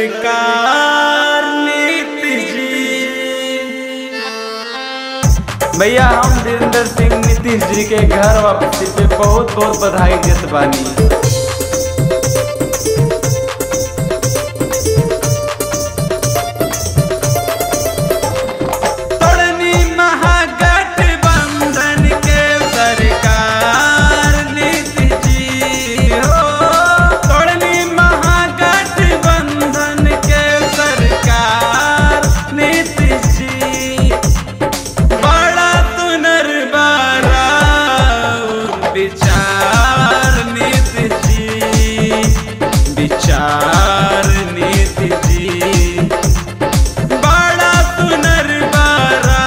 सरकार नीतीश जी भैया हम धीरेन्द्र सिंह नीतीश जी के घर वापसी पे बहुत बहुत बधाई देत बानी तोड़नी महागठबंधन के सरकार नीतीश जी हो तोड़नी महागठबंधन के सरकार नीतीश जी बड़ा तुनरबारा विचार नीतीश जी विचार नीतीश जी बड़ा पुनर्बारा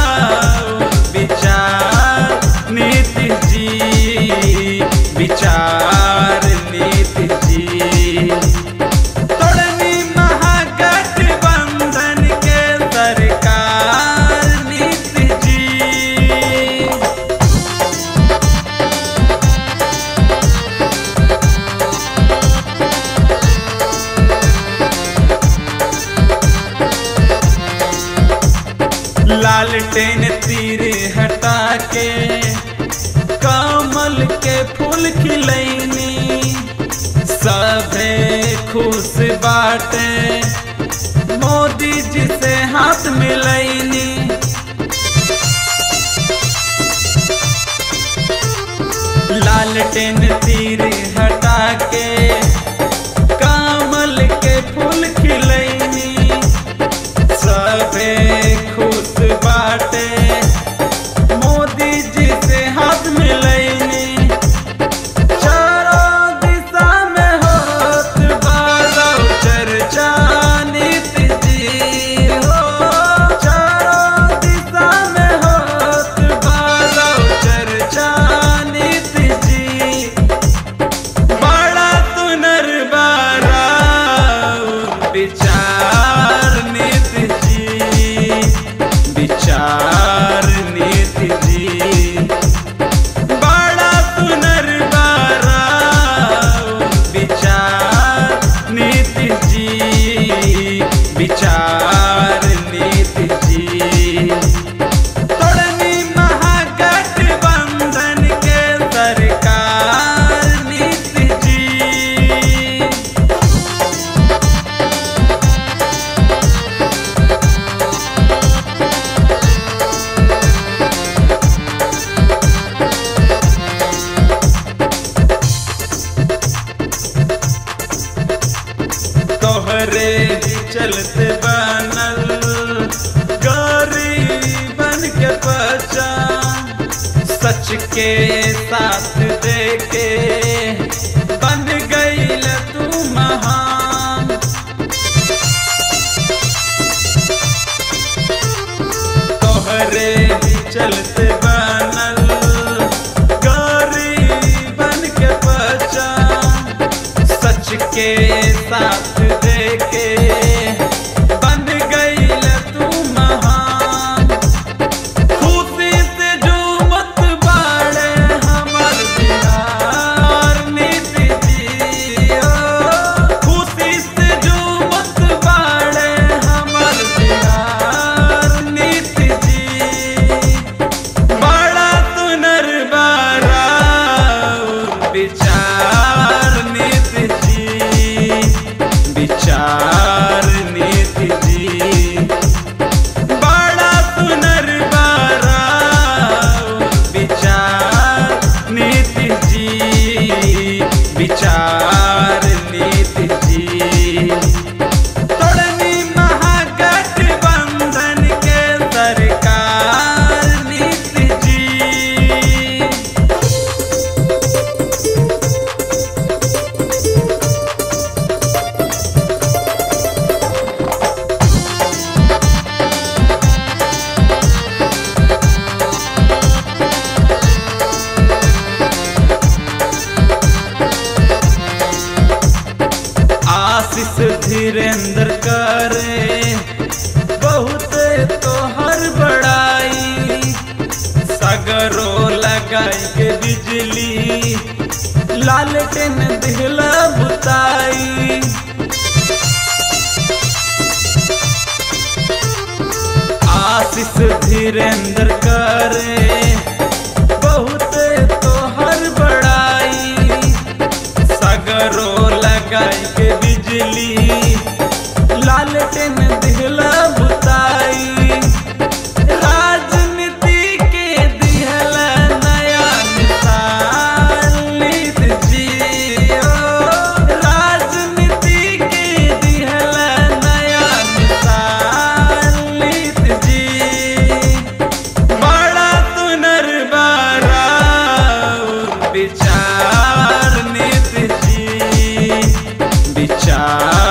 विचार नीति जी विचार नीति जी तोड़नी महागठबंधन के सरकार नीति जी लालटेन तीर हटा के कमल के फूल खिलैनी सभे खुश बाटे मोदी जी से हाथ मिलैनी लालटेन तीर हटा के कमल के फूल खिलैनी सबे खुश बाटे मोदी जी से हाथ मिलैनी चारों दिशा में होत बारौ चर्चा नीति जी हो चारों दिशा में होत बारौ चर्चा नीति जी बड़ा तुनरबारा विचार नीति जी विचार नीति जी बड़ा पुनर्बारा विचार नीति जी विचार नीति जी तोड़नी महागठबंधन के सरकार नीति जी तोहरे ही चलते बनल गरीबन के पहचान सच के साथ देके बन गईल तू महान तोहरे ही चलते बनल गरीबन के पहचान सच के साथ देके बन गईल तू महान खुशी से जो मत बाड़े हमर बिहार नीति जी हो। खुशी से जो मत बाड़े हमर बिहार नीति जी बड़ा तुनरबारा विचार नीति जी विचार नीति जी बड़ा पुनर्बारा विचार नीति जी विचार नीति जी तोड़नी महागठबंधन के सरकार नीति जी आशीष धीरेन्द्र करे बहुत तो हर बड़ाई सगरो लगाई के बिजली लालटेन दिहला बुताई आशीष धीरेन्द्र करे बहुत तोहर बड़ाई सगरो लगाई के बिजली लालटेन दिहला बुताई राजनीति के दिहला नया मिसाल नीति जी ओ राजनीति के दिहला नया मिसाल नीति जी बड़ा तुनर बारा विचार नीति जी विचार